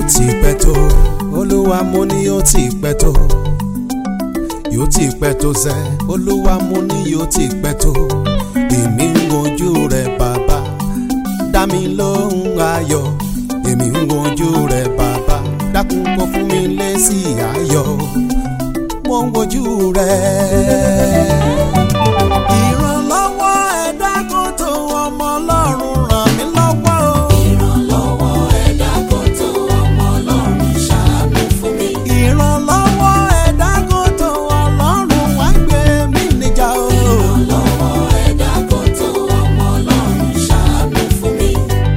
ti pẹ́ tó olúwa mo ní yóò ti pẹ́ tó yóò ti pẹ́ tó sẹ́ olúwa mo ní yóò ti pẹ́ tó èmi ń wojú rẹ bàbá dá mi lóhùn ayọ̀ èmi ń wojú rẹ bàbá dákun kó fún mi lésì ayọ̀ mo ń wojú rẹ. ìrànlọ́wọ́ ẹ̀dá kò tó ọmọ ọlọ́run ràn mí lọ́wọ́ o. ìrànlọ́wọ́ ẹ̀dá kò tó ọmọ ọlọ́run ṣàánú fún mi. ìrànlọ́wọ́ ẹ̀dá kò tó ọlọ́run wá gbé mi níjà o. ìrànlọ́wọ́ ẹ̀dá kò tó ọmọ ọlọ́run ṣàánú fún mi.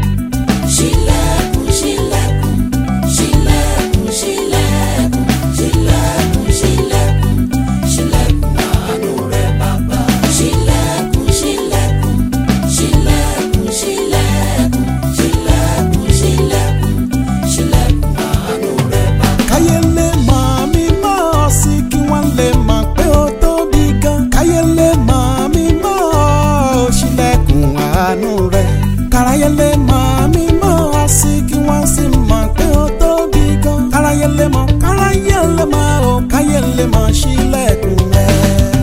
ṣílẹ̀kùn ṣílẹ̀kùn ṣílẹ̀kùn ṣílẹ̀kùn ṣílẹ̀kùn ṣílẹ̀kùn ṣílẹ̀kùn àánú rẹ bàbá. ṣílẹ̀kùn ṣílẹ̀kùn ṣílẹ̀kùn ṣílẹ̀kùn ṣílẹ̀kùn ṣílẹ̀kùn ṣílẹ̀kùn àánú rẹ bàbá. káyé lè mọ̀ mí mọ́ ọ sí kí wọ́n lè mọ̀ pé ó tóbi gan. káyé lè mọ̀ mí mọ́ ọ ṣílẹ̀kùn àánú rẹ̀. káráyé lè mọ̀ mí mọ́ ọ sí kí wọ́n sì mọ̀ pé ó tóbi gan. káráyé lè mọ̀ káráyé lè mọ̀ ó káyé lè mọ̀ ṣílẹ̀kùn rẹ̀.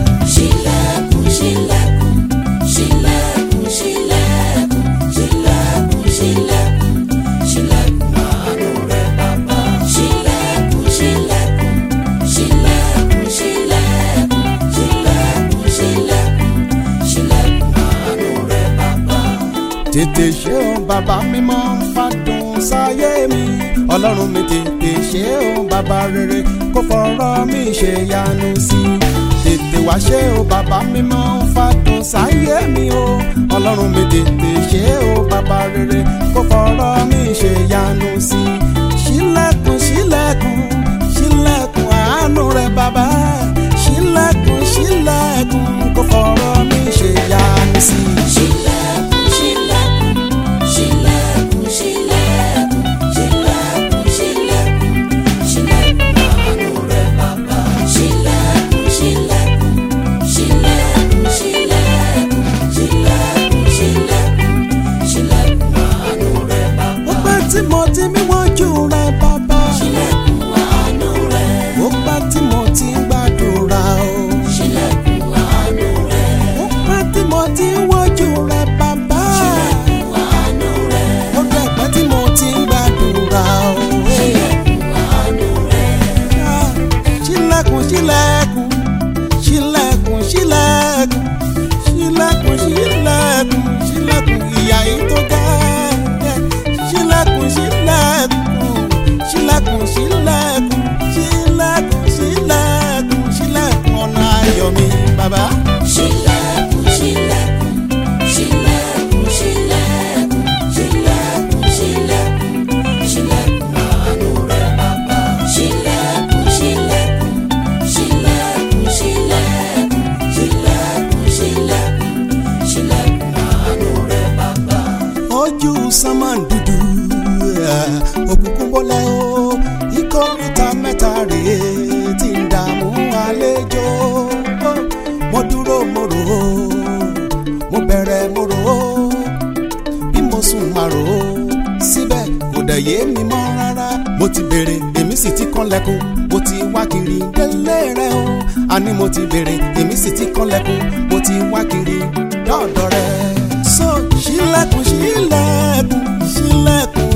ṣílẹ̀kùn ṣílẹ̀kùn ṣílẹ̀kùn ṣílẹ̀kùn ṣílẹ̀kùn ṣílẹ̀kùn ṣílẹ̀kùn àánú rẹ bàbá. ṣílẹ̀kùn ṣílẹ̀kùn ṣílẹ̀kùn ṣílẹ̀kùn ṣílẹ̀kùn ṣílẹ̀kùn ṣílẹ̀kùn àánú rẹ bàbá. tètè ṣe o bàbá mímọ́ fàdùn sáyé mi ọlọ́run mi tètè ṣe o bàbá rere kó fọ̀rọ̀ mi ṣe yanu sí i tètè wá ṣe o bàbá mímọ́ fàdùn sáyé mi o ọlọ́run mi tètè ṣe o bàbá rere kó fọ̀rọ̀ mi ṣe yanu sí i ṣílẹ̀kùn ṣílẹ̀kùn ṣílẹ̀kùn àánú rẹ bàbá ṣílẹ̀kùn ṣílẹ̀kùn kó fọ̀rọ̀ mi ṣe yanu sí i. ṣílẹ̀kùn ṣílẹ̀kùn ṣílẹ̀kùn ṣílẹ̀kùn ṣílẹ̀kùn ṣílẹ̀kùn ṣílẹ̀kùn àánú rẹ bàbá. ṣílẹ̀kùn ṣílẹ̀kùn ṣílẹ̀kùn ṣílẹ̀kùn ṣílẹ̀kùn ṣílẹ̀kùn ṣílẹ̀kùn àánú rẹ bàbá. ó pẹ́ tí mo ti mí wọ́jú rẹ bàbá. ṣílẹ̀kùn àánú rẹ. ó pẹ́ tí mo ti ń gbàdúrà o. ṣílẹ̀kùn àánú rẹ. ó pẹ́ tí mo ti ń wọ́jú rẹ bàbá. ṣílẹ̀kùn àánú rẹ. ó dẹ̀ pẹ́ tí mo ti ń gbàdúrà o. ṣílẹ̀kùn àánú rẹ. Ah, ṣílẹ̀kùn ṣílẹ̀kùn ṣílẹ̀kùn ṣílẹ̀kùn ṣílẹ̀kùn ṣílẹ̀kùn ṣílẹ̀kùn ìyá yìí tó ga ṣílẹ̀kùn ṣílẹ̀kùn ṣílẹ̀kùn ṣílẹ̀kùn ṣílẹ̀kùn ṣílẹ̀kùn ṣílẹ̀kùn ọ̀nà ayọ̀ mi bàbá. ṣílẹ̀kùn ṣílẹ̀kùn ṣílẹ̀kùn ṣílẹ̀kùn ṣílẹ̀kùn ṣílẹ̀kùn ṣílẹ̀kùn àánú rẹ bàbá. ṣílẹ̀kùn ṣílẹ̀kùn ṣílẹ̀kùn ṣílẹ̀kùn ṣílẹ̀kùn ṣílẹ̀kùn ṣílẹ̀kùn àánú rẹ bàbá. ojú sánmà dúdú òkùnkùn bọ́lẹ̀ o ìkórìtà mẹ́ta rèé tí ń dààmú àlejò mo dúró mo rò ó mo bẹ̀rẹ̀ mo rò ó bí mo sùn máa rò ó síbẹ̀ kò dẹ̀ yé mi mọ́ rárá mo ti béèrè èmi sì ti kànlẹ̀kùn mo ti wá kiri délé rẹ o àní mo ti béèrè èmi sì ti kànlẹ̀kùn mo ti wá kiri dọ́ọ̀dọ̀ rẹ. so ṣílẹ̀kùn ṣílẹ̀kùn ṣílẹ̀kùn